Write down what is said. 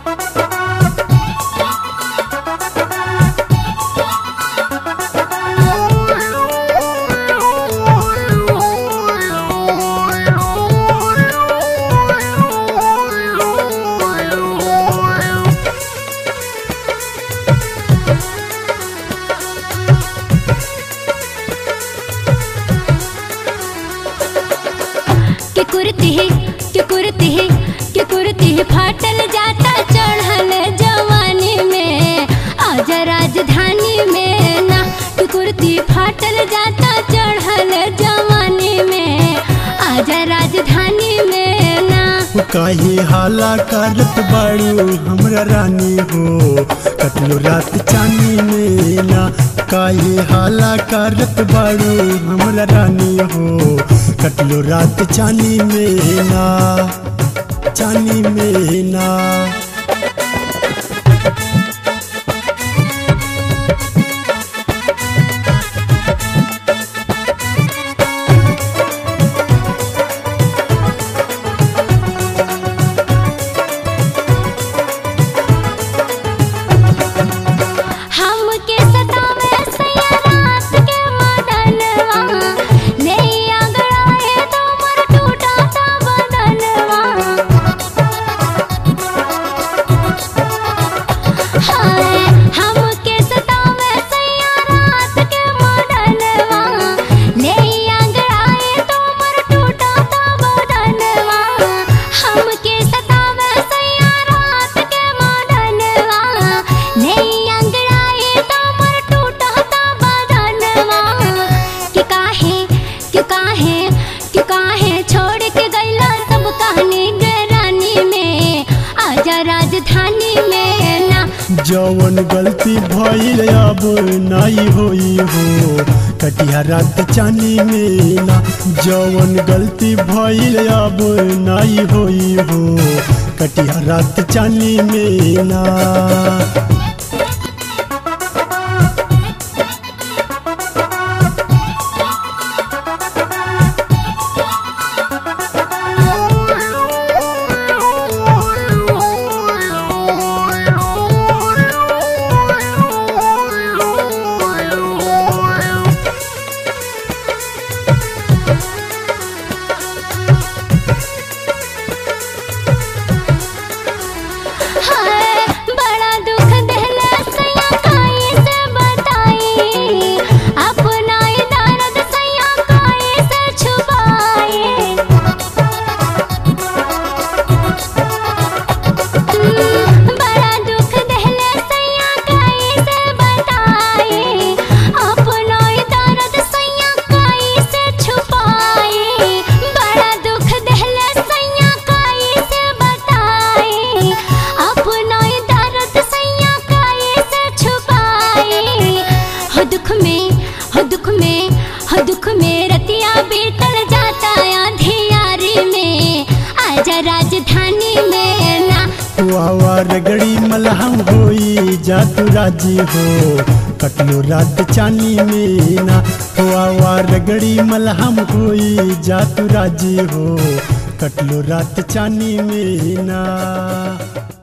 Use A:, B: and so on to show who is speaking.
A: के कुर्ती के कुर्ती के कुर्ती फाटल जाता चढ़ल जवानी में आजा राजधानी में ना के कुर्ती फाटल जाता चढ़ल जवानी में आजा राजधानी में ना
B: काहे हाला करत बाड़ू हमरा रानी हो कटलो रात चानी में ना काहे हाला करत बाड़ू हमरा रानी हो कटलो रात चानी में ना चानी में ना
A: हमके सतावे सैया रात के मदनवा ले आगड़ाए तो मर टूटा ता बदनवा हाय हमके सतावे सैया रात के मदनवा ले आगड़ाए तो मर टूटा ता बदनवा हमके सतावे सैया रात के मदनवा ले आगड़ाए तो मर टूटा ता बदनवा कि काहे कि काहे कि काहे छोड़ के गइला सब कहानी गरानी में आजा राजधानी में ना
B: जवन गलती भइल अब नाई होई हो कटिया रात चानी में ना जवन गलती भइल अब नाई होई हो कटिया रात चानी में ना
A: हाय बड़ा दुख देला सैया काई से बताई अपना ही दर्द सैया काई से छुपाए बड़ा दुख देला सैया काई से बताई अपना ही दर्द सैया काई से छुपाए बड़ा दुख देला सैया काई से बताई अपना ही दर्द सैया काई से छुपाए हो दुख में हो दुख में हो दुख में रतिया बीतल जाता अंधियारी में आजा राजधानी में ना
B: वावा रगड़ी मलहम होई जा तू राजी हो कटलो रात चानी में ना वावा रगड़ी मलहम होई जा तू राजी हो कटलो रात चानी में ना